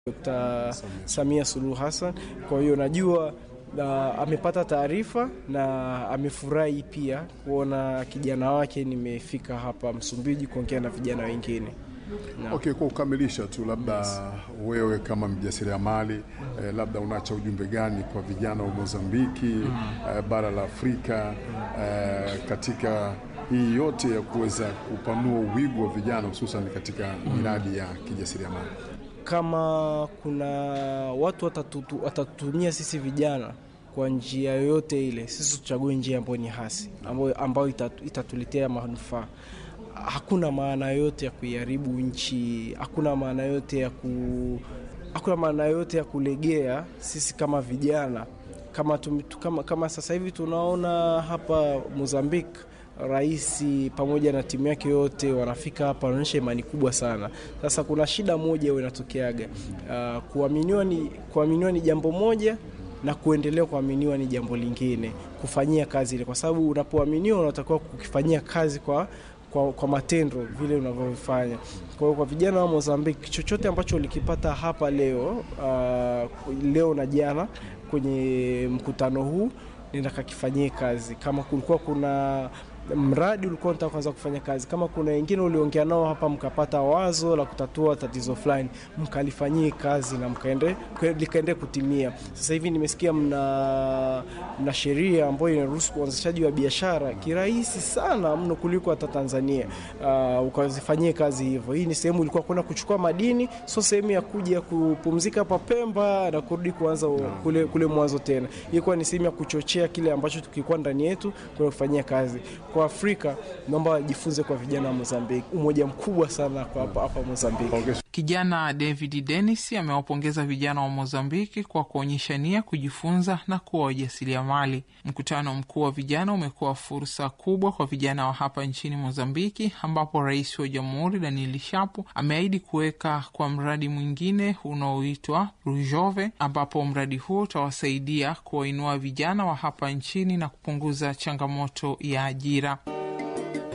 Dr. Samia Suluhu Hassan. Kwa hiyo najua na amepata taarifa na amefurahi pia kuona kijana wake nimefika hapa Msumbiji kuongea na vijana wengine. Na- Okay, kwa kukamilisha tu, labda wewe kama mjasiriamali eh, labda unaacha ujumbe gani kwa vijana wa Mozambiki eh, bara la Afrika eh, katika hii yote ya kuweza kupanua uwigo wa vijana hususan katika miradi ya kijasiriamali? kama kuna watu watatutu- watatutumia sisi vijana kwa njia yoyote ile, sisi tuchague njia ambayo ni hasi, ambayo, ambayo itatu, itatuletea manufaa. Hakuna maana yote ya kuiharibu nchi, hakuna maana yote ya ku, hakuna maana yote ya kulegea. Sisi kama vijana kama, tum, kama, kama sasa hivi tunaona hapa Mozambique rais pamoja na timu yake yote wanafika hapa, wanaonyesha imani kubwa sana. Sasa kuna shida moja huwa inatokeaga, uh, kuaminiwa ni, kuaminiwa ni jambo moja na kuendelea kuaminiwa ni jambo lingine, kufanyia kazi ile, kwa sababu unapoaminiwa unatakiwa kukifanyia kazi kwa kwa, kwa matendo vile unavyofanya. Kwa hiyo kwa vijana wa Mozambique, chochote ambacho ulikipata hapa leo uh, leo na jana kwenye mkutano huu nenda kakifanyie kazi. Kama kulikuwa kuna mradi ulikuwa unataka kuanza kufanya kazi, kama kuna wengine uliongea nao hapa mkapata wazo la kutatua tatizo fulani, mkalifanyie kazi na mkaende likaende kutimia. Sasa hivi nimesikia mna, mna sheria ambayo inaruhusu uanzishaji wa biashara kirahisi sana mno kuliko hata Tanzania. Uh, ukazifanyie kazi hivyo. Hii ni sehemu ilikuwa kwenda kuchukua madini, sio sehemu ya kuja kupumzika hapa Pemba na kurudi kuanza kule, kule mwanzo tena. Ilikuwa ni sehemu ya kuchochea kile ambacho tukikuwa ndani yetu kwenda kufanyia kazi. Kwa Afrika naomba wajifunze kwa vijana wa Mozambique, umoja mkubwa sana kwa hapa hapa Mozambique. Okay. Kijana David Dennis amewapongeza vijana wa Mozambiki kwa kuonyesha nia kujifunza na kuwa wajasiriamali. Mkutano mkuu wa vijana umekuwa fursa kubwa kwa vijana wa hapa nchini Mozambiki, ambapo rais wa jamhuri Daniel Shapo ameahidi kuweka kwa mradi mwingine unaoitwa Rujove, ambapo mradi huo utawasaidia kuwainua vijana wa hapa nchini na kupunguza changamoto ya ajira.